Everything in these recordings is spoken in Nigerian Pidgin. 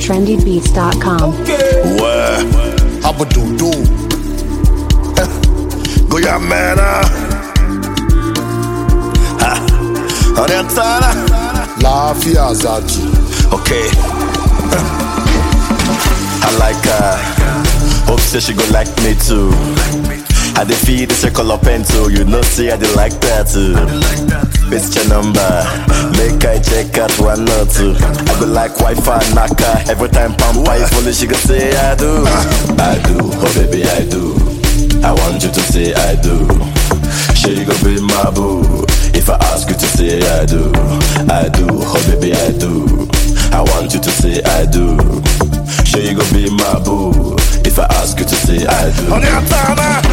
trendybeats.com. Ouais, Abadodo. Guyamena. Ha, Orientana. Lafiya Zaki. Okay. I like her. Hope say she go like me too. I dey feed the circle of pencil, you know see I dey like that too. It's your number, make I check out one or two. I go like Wi-Fi knocker every time pampa is fully she go say I do. I do, oh baby I do. I want you to say I do. She go be my boo. If I ask you to say I do, I do, oh baby I do. I want you to say I do. She go be my boo. If I ask you to say I do.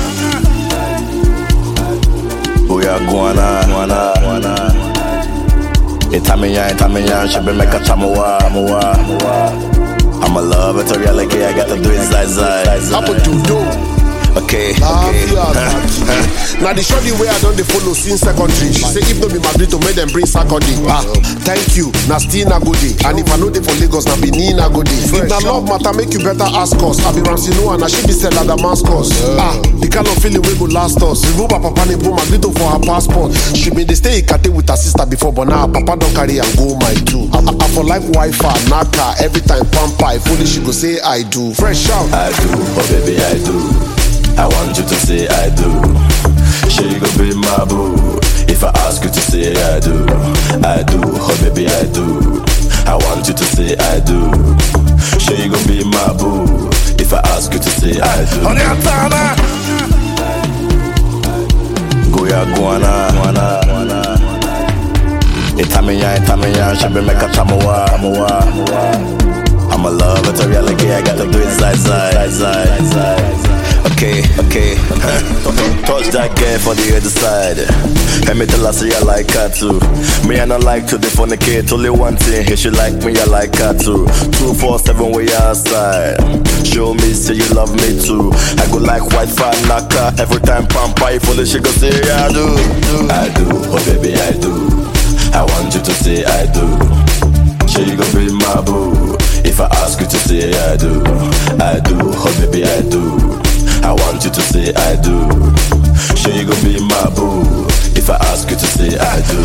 Booyah guana, guana, guana. Itamiya, Itamiya, she be make a chamuwa, muwa, muwa. I'm a love it, a reality, I gotta do it side side. Abadodo. Okay, Lafiya okay. Zaki. Now the shorty way I don't dey follow since secondary. She say if no be my to make them bring Saturday. Ah, thank you. Na still na go day. And if I know dey for Lagos, na Benin na go day. If na love matter, make you better ask us. I be Ramsey Noah, na she be Stella Damascus. Ah, the kind of feeling we go last us. Remove her papa name, put Magrito for her passport. She been dey stay Ikate with her sister before, but now her papa don carry am go my two. I, I, I for like Wi-Fi, Naka, every time pampa. If only she go say I do. Fresh out. I do, oh baby, I do. I want you to say I do. She go be my boo. If I ask you to say I do, I do, oh baby, I do. I want you to say I do. She go be my boo. If I ask you to say I do. Goya guana, guana, guana. Itamiya, Itamiya, she be make a chamuwa, muwa, muwa. I'm a love, it's a reality, I gotta do it side, side, side, side. Okay, okay. Touch that girl for the other side. Let me tell her, say I like her too. Me, I not like to defecate. Only one thing, if she like me, I like her too. Two, four, seven, way outside. Show me, say you love me too. I go like white fire knocker. Every time pump pipe, fully she go say I do. I do, oh baby, I do. I want you to say I do. She go be my boo. If I ask you to say I do, I do, oh baby I do. I want you to say I do. She go be my boo. If I ask you to say I do.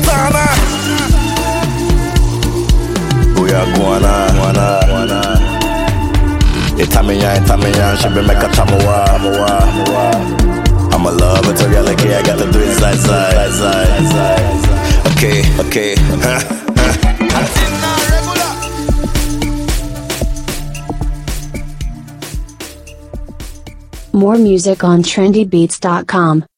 Booyah guana, guana, guana. Itamiya, Itamiya, she be make a chamuwa, muwa, muwa. I'm a love, it's a reality, I gotta do it side, side, side, side. Okay, okay. More music on trendybeats.com.